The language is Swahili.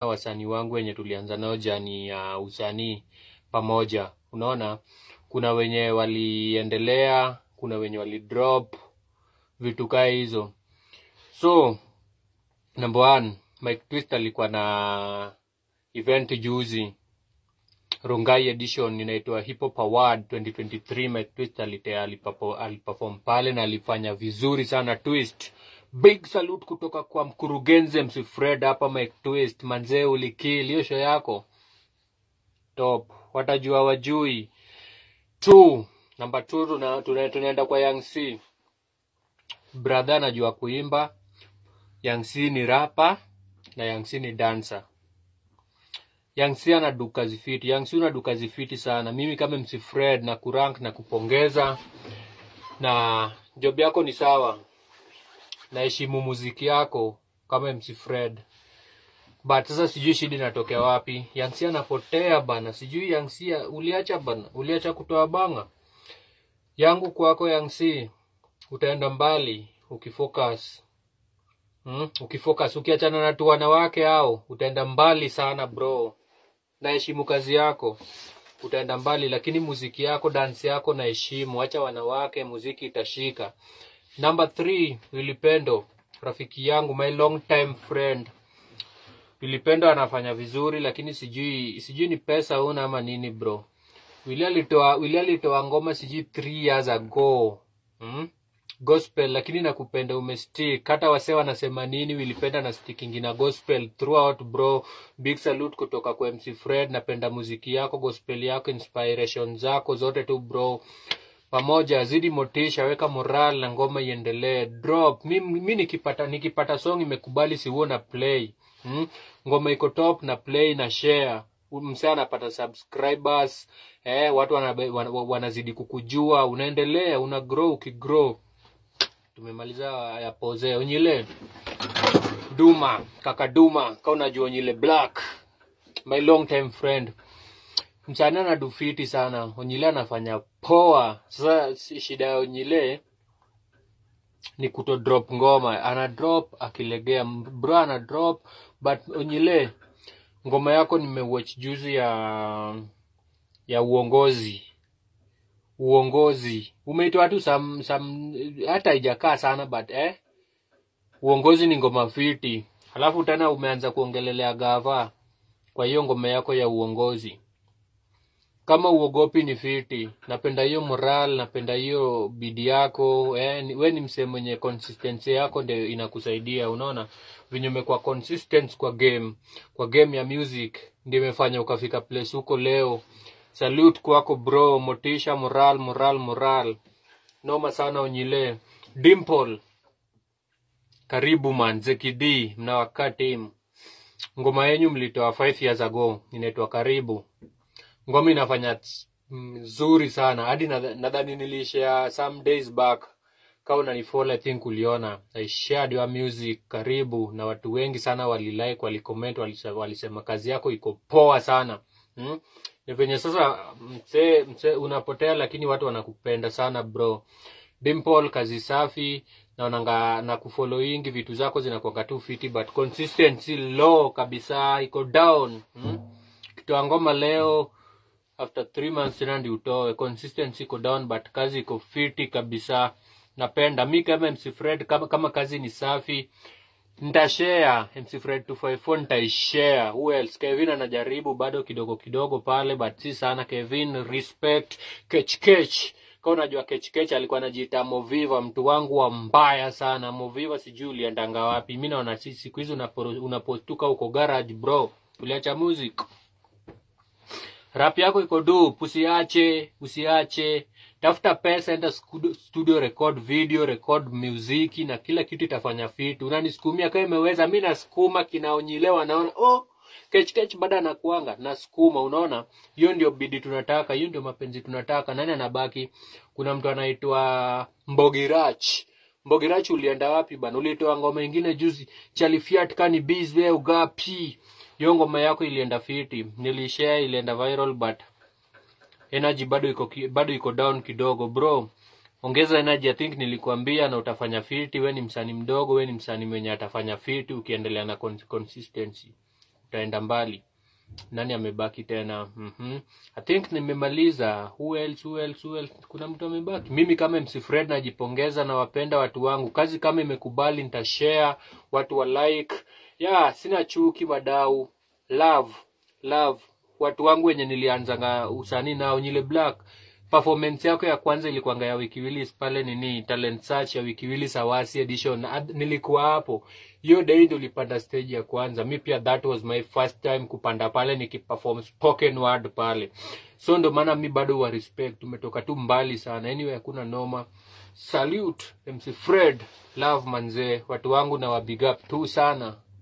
wasanii wangu wenye tulianza nao jani ya usanii pamoja. Unaona, kuna wenye waliendelea, kuna wenye walidrop vitu kaa hizo. So number one, Mike Twist alikuwa na event juzi Rongai edition inaitwa Hip Hop Award 2023. Mike Twist alitea alipapo- aliperform pale na alifanya vizuri sana Twist. Big salute kutoka kwa mkurugenzi MC Fred hapa Mike Twist. Manzee ulikill hiyo show yako. Top. Watajua wajui. Two. Number two tuna, tuna, tunaenda kwa Young C. Brother anajua kuimba. Young C ni rapper na Young C ni dancer. Young C ana duka zifiti. Young C una duka zifiti sana. Mimi kama MC Fred na kurank na kupongeza na job yako ni sawa. Naheshimu muziki yako kama MC Fred. But sasa sijui shida inatokea wapi. Young C anapotea bana. Sijui Young C uliacha bana. Uliacha kutoa banga. Yangu kwako Young C utaenda mbali ukifocus. Hmm? Ukifocus ukiachana na tu wanawake hao utaenda mbali sana bro. Naheshimu kazi yako. Utaenda mbali lakini muziki yako, dance yako naheshimu. Acha wanawake, muziki itashika. Number three, Wilipendo, rafiki yangu, my long time friend. Wilipendo anafanya vizuri lakini sijui sijui ni pesa una ama nini bro. Willy alitoa Willy alitoa ngoma sijui 3 years ago. Hmm? Gospel lakini nakupenda umestick. Hata wasee wanasema nini Wilipenda na sticking na gospel throughout bro. Big salute kutoka kwa MC Fred. Napenda muziki yako, gospel yako, inspiration zako zote tu bro pamoja zidi motisha weka moral na ngoma iendelee drop mi, mi nikipata nikipata song imekubali si huo na play hmm? ngoma iko top na play na share msee anapata subscribers eh, watu wanabe, wan, wan- wanazidi kukujua unaendelea una grow ukigrow tumemaliza ya pose onyile duma kaka duma ka unajua onyile black my long time friend mchana na dufiti sana onyile anafanya poa sasa si- shida ya onyile ni kuto drop ngoma ana drop akilegea bro ana drop but onyile ngoma yako nimewatch juzi ya ya uongozi uongozi umeitwa tu sam, sam hata haijakaa sana but eh uongozi ni ngoma fiti halafu tena umeanza kuongelelea gava kwa hiyo ngoma yako ya uongozi kama uogopi ni fiti napenda hiyo moral napenda hiyo bidi yako eh, ni- we ni msee mwenye consistency yako ndio inakusaidia unaona venye umekuwa consistent kwa game kwa game ya music ndio imefanya ukafika place huko leo salute kwako bro motisha moral moral moral noma sana onyile dimple karibu man zekid mnawakaa team ngoma yenyu mlitoa 5 years ago inaitwa karibu ngoma inafanya mzuri sana hadi nadha- nadhani nilishare some days back kama unanifollow i think uliona i shared your music karibu na watu wengi sana walilike walicomment walise- walisema kazi yako iko poa sana hmm? ni venye sasa msee msee unapotea lakini watu wanakupenda sana bro dimple kazi safi naonanga na kufollowingi vitu zako zinakuanga tu fiti but consistency low kabisa iko down hmm? kitoa ngoma leo after three months tena ndi utoe consistency iko down but kazi iko fiti kabisa napenda mi kama mc fred kama, kama kazi ni safi ntashare mc fred 254 ntaishare who else kevin anajaribu bado kidogo kidogo pale but si sana kevin respect kechkech ka unajua kechkech alikuwa anajiita moviva mtu wangu wa mbaya sana moviva sijui uliendanga wapi mi naona si- siku hizi unapo- unapostuka uko garage bro uliacha music rap yako iko du usiache usiache tafuta pesa enda studio, studio record video record muziki na kila kitu itafanya fiti unanisukumia kama imeweza mi nasukuma kinaonyilewa naona oh kechkech bado anakuanga nasukuma unaona hiyo ndio bidi tunataka hiyo ndio mapenzi tunataka nani anabaki kuna mtu anaitwa mbogirach mbogirach ulienda wapi bana ulitoa ngoma ingine juzi chalifiat kani biz we ugapi hiyo ngoma yako ilienda fiti nilishare ilienda viral but energy bado iko ki- bado iko down kidogo bro ongeza energy i think nilikuambia na utafanya fiti we ni msanii mdogo we ni msanii mwenye atafanya fiti ukiendelea na con- consistency tutaenda mbali nani amebaki tena mm-hmm. i think nimemaliza who else, who else, who else? kuna mtu amebaki mimi kama mc fred najipongeza na wapenda watu wangu kazi kama imekubali nitashare watu wa like ya yeah, sina chuki wadau love love watu wangu wenye nilianzanga usanii nao nyile black performance yako ya kwanza ilikuanga ya wikiwilis pale nini talent search ya wikiwilis awasi edition Ad, nilikuwa hapo hiyo day ndo ulipanda stage ya kwanza mi pia that was my first time kupanda pale nikiperform spoken word pale so ndo maana mi bado wa respect tumetoka tu mbali sana anyway hakuna noma salute mc fred love manzee watu wangu na wabig up tu sana